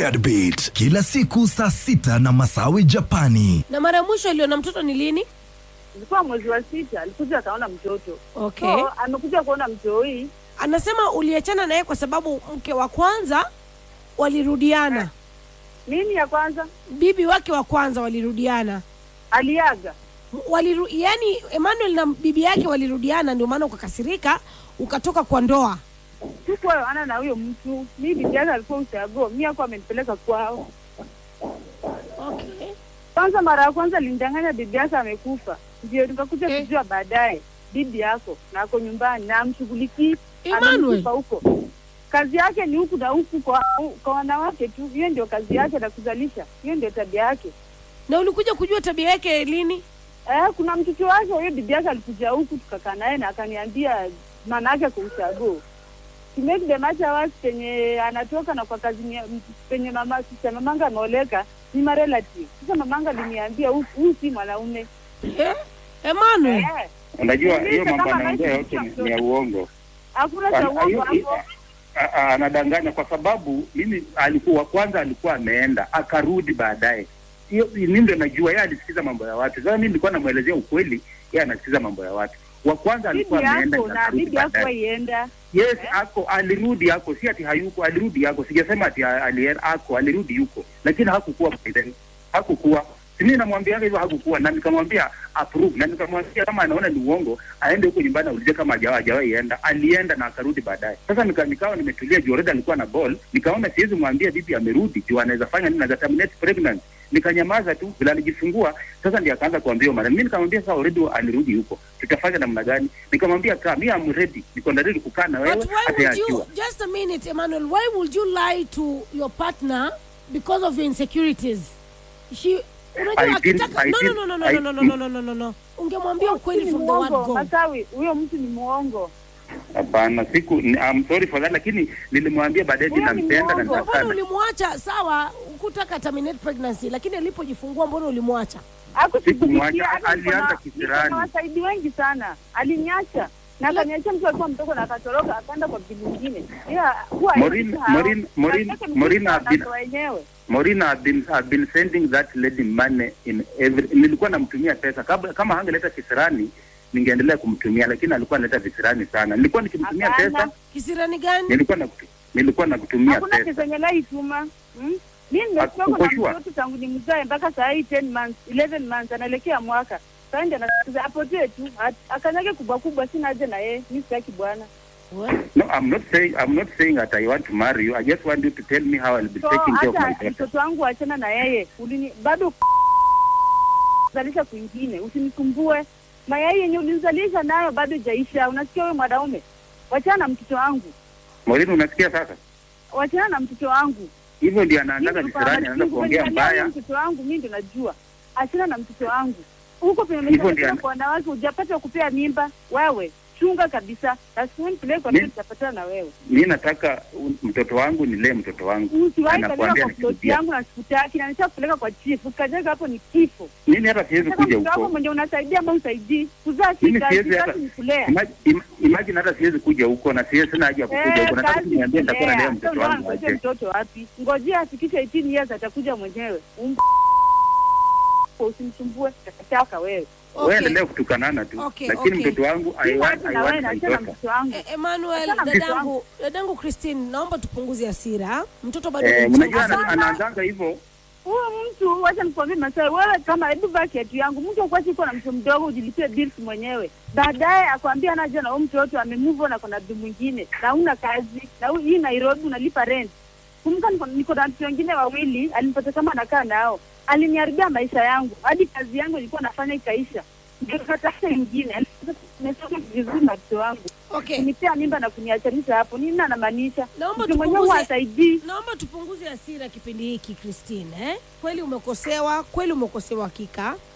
Deadbeat kila siku saa sita na Masawi Japani. Na mara ya mwisho aliona mtoto ni lini? ilikuwa mwezi wa sita, alikuja akaona mtoto Okay. so amekuja kuona mtoi. Anasema uliachana naye kwa sababu mke wa kwanza walirudiana, Nini ya kwanza bibi wake wa kwanza walirudiana aliaga, waliru, yani Emmanuel na bibi yake walirudiana, ndio maana ukakasirika ukatoka kwa ndoa. sikuwa ana na huyo mtu. Mi bibi yake alikuwa ushago, mi ako amenipeleka kwao. Okay. Kwanza mara ya kwanza alinidanganya bibi yake amekufa, ndio nikakuja Eh. kujua baadaye bibi yako na ako nyumbani na amshughulikii, Emmanuel. amekufa huko. Kazi yake ni huku na huku kwa, kwa wanawake tu, hiyo ndio kazi yake na kuzalisha, hiyo ndio tabia yake. Na ulikuja kujua tabia yake lini? Eh, kuna mtoto wake huyo bibi yake alikuja huku tukakaa naye na akaniambia maana yake kumchago to make the matter worse, penye anatoka na kwa kazi ni- m- penye mama sisa mamanga ameoleka ni ma relative. Sasa mamanga aliniambia huyu huyu si mwanaume Eh? Emmanuel. eh, Unajua Mimi hiyo mambo kama anaongea naishi yote ni- mtoto. ni ya uongo. hakuna cha Ana- uongo hiyo- hapo. a- a- Anadanganya kwa sababu mimi alikuwa kwanza alikuwa ameenda akarudi baadaye. Hiyo mimi ndio najua yeye alisikiza mambo ya watu. Sasa mimi nilikuwa namuelezea ukweli, yeye anasikiza mambo ya watu. Wa kwanza alikuwa Bibi ameenda yako na na akarudi bibi yako baadaye. waienda Yes, ako alirudi yako, si ati hayuko, alirudi yako. Sijasema ati alienda ako, alirudi yuko, lakini hakukuwa by then, hakukuwa mimi namwambia hivyo hakukuwa, na nikamwambia approve, na nikamwambia kama anaona ni uongo aende huko nyumbani aulize kama hajawa hajawahi enda. Alienda na akarudi baadaye. Sasa nika, nikawa nimetulia juu already alikuwa na ball, nikaona siwezi mwambia bibi amerudi juu anaweza fanya nini, anaweza terminate pregnancy. Nikanyamaza tu bila alijifungua. Sasa ndiye akaanza kuambia mara mimi nikamwambia sasa already alirudi huko, tutafanya namna gani? Nikamwambia kaa, mimi am ready, niko ready kukaa na wewe But why hata would you yakiwa just a minute, Emmanuel, why would you lie to your partner because of your insecurities? She unajua I didn't- akitaka I no, no, didn't- no, no, no, I- no, no, no, no, no, no, no. Ungemwambia ukweli ni from the word muongo go. Masawi, huyo mtu ni muongo. Hapana, siku ni- I'm sorry for that, lakini nilimwambia baadaye Huyo ni ninampenda na mwongo. Mbona nitakana. ulimwacha? Sawa, ukutaka terminate pregnancy, lakini alipojifungua mbona ulimwacha? Hakushughulikia, Sikumwacha, hata niko na- alianza niko kisirani. na wasaidi wengi sana, aliniacha na akaniachia mtu alikuwa mdogo na akatoroka akaenda kwa bibi mwingine. Yeah, huwa Maureen- haishi hao. Maureen- Maureen- Nataka Maureen mtu have been- anazo wenyewe. Morina have been, have been sending that lady money in every, nilikuwa namtumia pesa kabla, kama hangeleta kisirani ningeendelea kumtumia, lakini alikuwa analeta visirani sana. Nilikuwa nikimtumia Hapana. pesa, Kisirani gani? nilikuwa na nilikuwa nakutumia Hakuna pesa. kizenye laituma. Hmm? Mimi Uko nimetoka na sure? mtoto tangu ni mzae mpaka saa hii 10 months, 11 months anaelekea mwaka. Sasa ndio anasikiza apotee tu. At- Akanyage kubwa kubwa sina haja na yeye. Mimi sitaki bwana. Well, No, I'm not saying I'm not saying that I want to marry you. I just want you to tell me how I'll be So taking care of my hata daughter. mtoto wangu achana na yeye. Ulini bado zalisha kwingine. Usinisumbue. Mayai yenye ulinizalisha nayo bado jaisha. Unasikia wewe mwanaume? Wachana na mtoto wangu. Morina, unasikia sasa? Wachana na mtoto wangu. Hivyo ndio anaandaga Mimi visirani, kwa anaanza machungu kuongea kwenye nalea mbaya. Mtoto wangu mimi ndo najua. Achana na mtoto wangu. Huko penye Hivyo ndio umeshapata ana- kwa wanawake hujapata kupea mimba wewe. Chunga kabisa. Lazima peleke kwa Mi- mtoto utapatana na wewe. Mi nataka u- mtoto wangu nilee mtoto wangu. Usiwahi peleka Anakuambia kwa ploti nikirudia. yangu na sikutaki na nishakupeleka kwa chief. Ukajenga hapo ni kifo. Mimi hata siwezi Sasa kuja mtoto wako huko. mwenye unasaidia ama usaidii. Kuzaa si Mimi kazi, siwezi hata kazi ni kulea. Ima- im- imagine hata siwezi kuja huko na siwezi sina haja ya kukuja Eh, huko. Nataka kazi tu niambie ni nitakuwa nalea kulea. mtoto Sasa wangu unangoja aje. mtoto wapi? Ngojea afikishe 18 years atakuja mwenyewe. Um- Usimsumbue takataka wewe. Wewe okay. endelea kutukanana tu. Okay, Lakini okay. mtoto wangu I Sina want haja I na wewe want na my achana na daughter. mtoto wangu. Eh, Emmanuel, Achana na mtoto dadangu, dadangu Christine, naomba tupunguze hasira. Mtoto bado Eh, ni unajua mchanga ana- sana. anaanzanga hivyo. Huyu mtu wacha nikwambie Masai, wewe kama hebu vaa kiatu yangu, mtu akuachi uko na mtu mdogo ujilipie bills mwenyewe, baadaye akwambia anaja na huyu mtoto amemove on, ako na mtu mwingine na una kazi na hu- hii Nairobi unalipa rent. Kumbuka niko, niko na watu wengine wawili, alinipata kama anakaa nao, aliniharibia maisha yangu, hadi kazi yangu ilikuwa nafanya ikaisha, ndio nikatafuta ingine. Nimetoka vizuri na mtoto wangu Okay. kunipea mimba na kuniachanisha hapo, nini anamaanisha? Naomba Mtu mwenyewe huwa tupunguze- hasaidii. Naomba tupunguze hasira kipindi hiki Christine, eh? Kweli umekosewa, kweli umekosewa hakika.